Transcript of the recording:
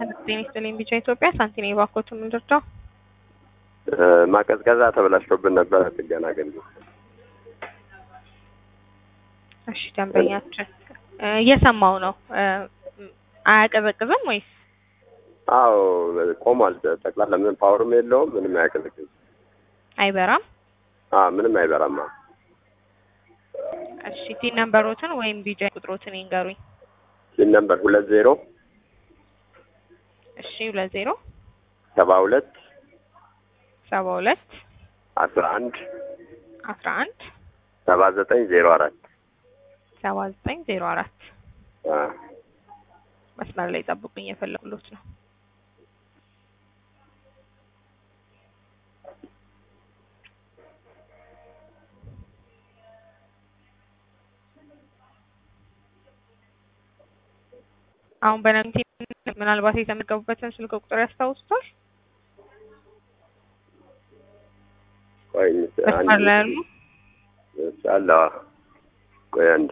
ጤና ይስጥልኝ ቢጫ ኢትዮጵያ ሳንቲኔ ባኮትን ምንድርደው ማቀዝቀዣ ተበላሽቶብን ነበረ። ጥገና አገልግሎት እሺ ደንበኛችን እየሰማው ነው። አያቀዘቅዝም ወይስ? አዎ ቆሟል። ጠቅላላ ምንም ፓወርም የለውም። ምንም አያቀዘቅዝም። አይበራም? አዎ ምንም አይበራም። አዎ እሺ ቲን ነምበሮትን ወይም ቢጫ ቁጥሮትን ይንገሩኝ። ሲን ነምበር ሁለት ዜሮ እሺ ሁለት ዜሮ ሰባ ሁለት ሰባ ሁለት አስራ አንድ አስራ አንድ ሰባ ዘጠኝ ዜሮ አራት ሰባ ዘጠኝ ዜሮ አራት መስመር ላይ ጠብቁኝ፣ የፈለጉሎት ነው። አሁን በነንቲ ምናልባት የተመዘገቡበትን ስልክ ቁጥር ያስታውሱታል? ቆይ መስመር ላይ ያሉ አለ ቆይ አንዴ